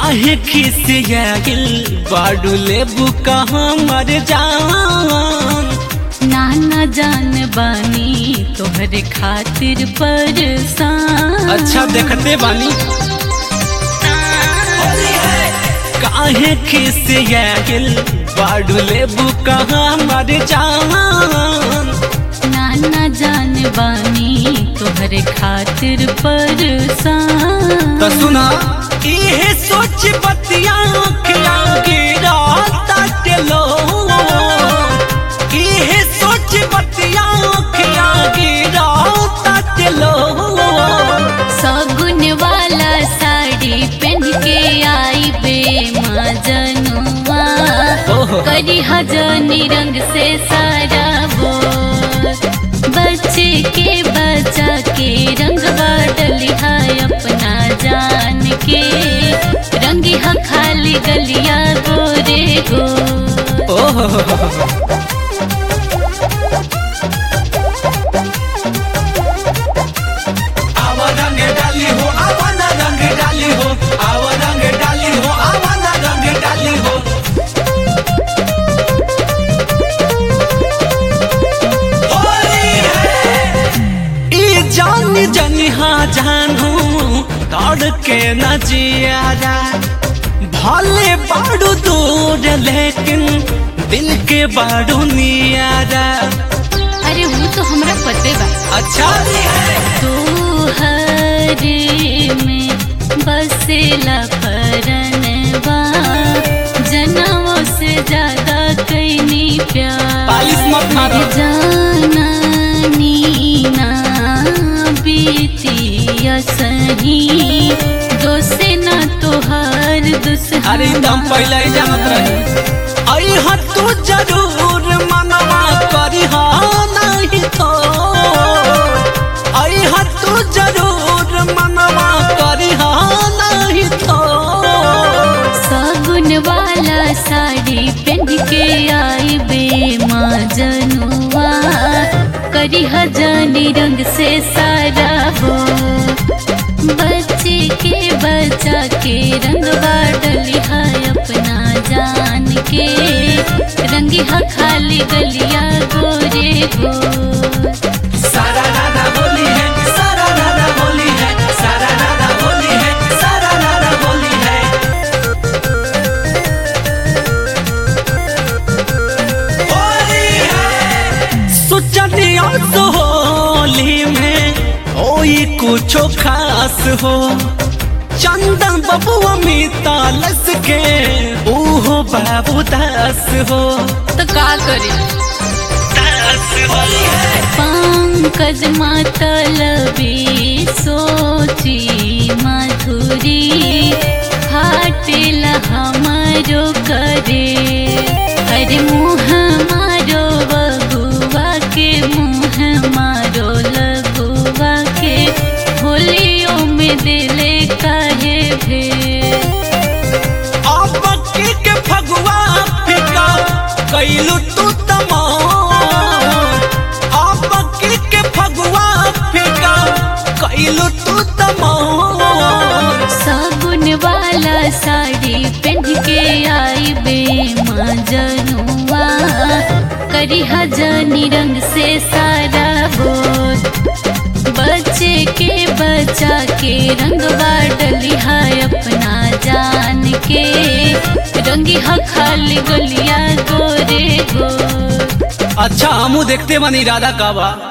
काहे खिसियागिल बाडू लेबू कहाँ मर जान नाना जान बानी तोहरे खातिर परेशान अच्छा देखते बानी काहे खिसियागिल बाडू लेबू कहाँ मर जान नाना जान बानी तोहरे खातिर परेशान तो सुना इहे सोच बतिया खिया गिरा लो इहे सोच बतिया खिया गिरा लो सगुन वाला साड़ी पहन के आई बे माँ जनुआ ओहो। करी हजनी रंग से सारा वो बच्चे के बचा के रंगवा डलिया अपना जान के रंगी हा खाली गलिया गोरे गो ओहो आवा रंग डाली हो आवा ना रंग डाली हो आवा रंग डाली हो आवा ना रंग डाली हो होली है ई जान जनिहा जानू दौड़ के न जियारा भले बाड़ू दूर लेकिन दिल के बाड़ू नियारा अरे वो तो हमरा पते बा अच्छा तोहरे में बसेला परनवा जनमों से ज्यादा कैनी प्यार पालिश मत मारो। जाना नीना बीतिया सही दोसे ना तोहार दुश्मन अरे एकदम पहले ही जानत रही आई हाँ तू जरूर मनवा करी हाँ नहीं तो आई हाँ तू जरूर मनवा करी हाँ नहीं तो सागुन वाला साड़ी पहन के आई बे माँ जनुआ करी हजानी रंग से सारा हो बच्चे के बचा के रंग डली है अपना जान के रंगी हा खाली गलिया गोरे गो सारा राधा होली है सारा राधा होली है सारा राधा होली है सारा राधा होली है होली है सोचनिया तो होली में ओई कुछो खास हो चंदन बबुआ मीता लस के ओहो बाबू दास हो तो का करी पंकज मतलबी सोची मधुरी फाटिल हमारो करे अरे मुँह मारो बबुआ के मुँह मारो लगुआ के होलियों में दिले काहे भेड़ अब की के फगुआ फिका कैलू तू तमाम अब की के फगुआ फिका कैलू तू तमाम साबुन वाला साड़ी पहन के आई बे माँ जनुआ करी हजानी रंग से सारा बोल बच्चे के बचा के रंगवा डली है अपना जान के रंगी हा खाली गलिया गोरे गो अच्छा हमू देखते बनी राधा काबा